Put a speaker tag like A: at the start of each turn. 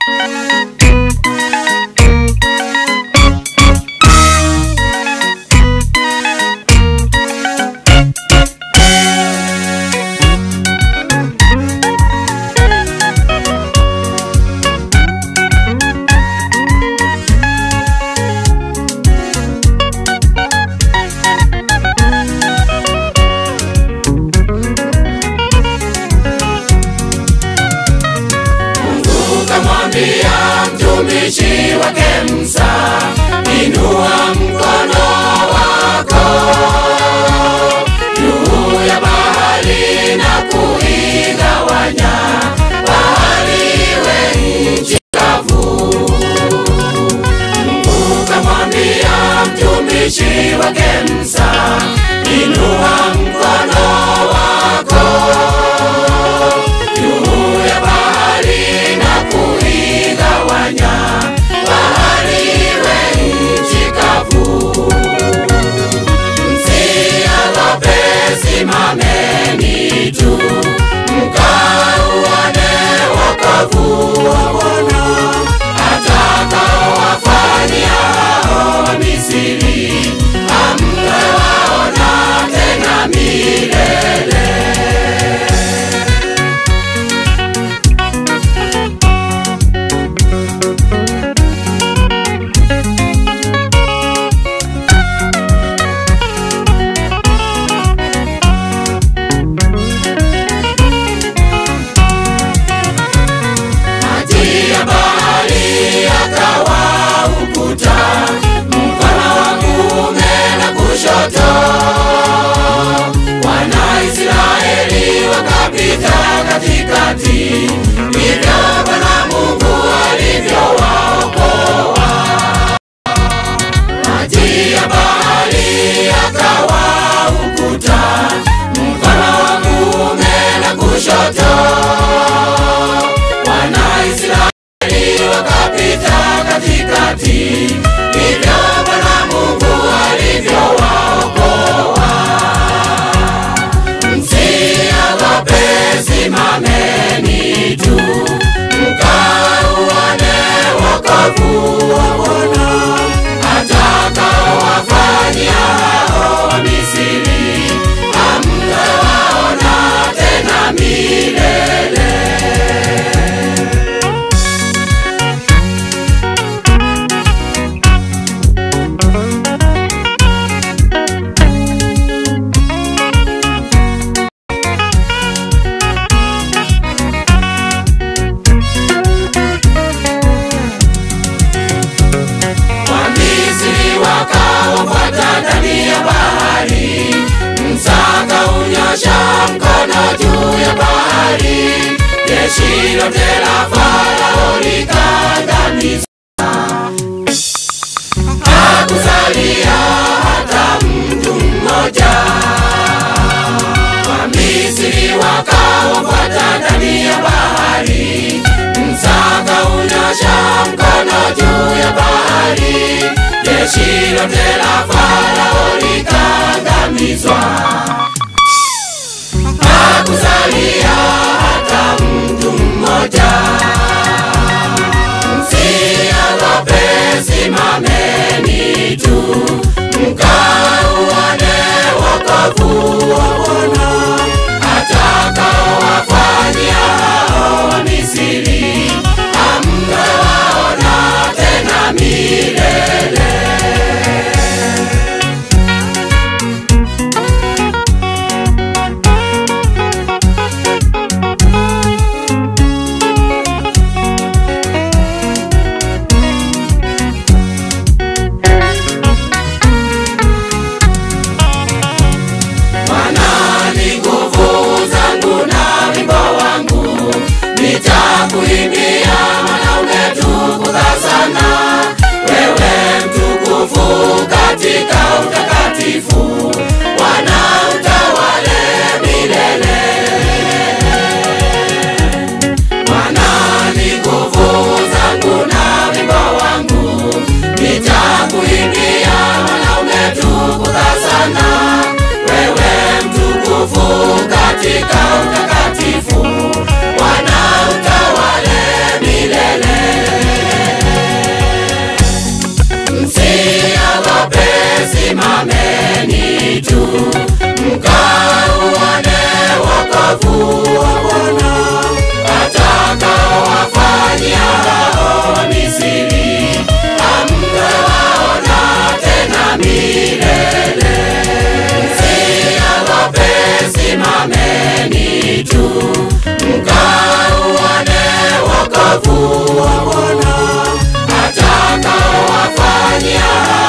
A: Ukamwambia mtumishi wake Musa, inua mkono wako juu ya bahari na kuigawanya bahari iwe nchi kavu. Ukamwambia mtumishi wake Musa, inua mkono wako juu ya bahari na kuigawanya bahari iwe nchi kavu. Msiogope, simameni tu mkauone wokovu wa Bwana atakaowafanyia hao Wamisri, hamtawaona tena milele. maji ya bahari yakawa ukuta, mkono wa kuume na kushoto. Wanaisraeli wakapita katikati, ndivyo Bwana Mungu alivyowaokoa. Maji ya bahari yakawa ukuta, mkono wa kuume na kushoto. Wanaisraeli wakapita katikati, ndivyo Bwana Mungu alivyowaokoa. Msiogope, simameni tu mkauone wokovu wa Bwana atakaowafanyia hao Wamisri, hamtawaona tena milele. Wamisri wakawafuata ndani ya bahari, Musa akaunyosha mkono juu ya bahari, jeshi lote la Farao likaangamizwa. Hakusalia hata mtu mmoja. Wamisri wakawafuata ndani ya bahari, Musa akaunyosha mkono juu ya bahari, jeshi lote la Farao likaangamizwa. Hakusalia hata mtu mmoja. Msiogope, simameni tu mkauone wokovu wa Bwana atakaowafanyia hao Wamisri, hamtawaona tena milele. mkauone wokovu wa Bwana atakaowafanyia hao Misri, hamtawaona tena milele. Msiogope, simameni tu, mkauone wokovu wa Bwana atakaowafanyia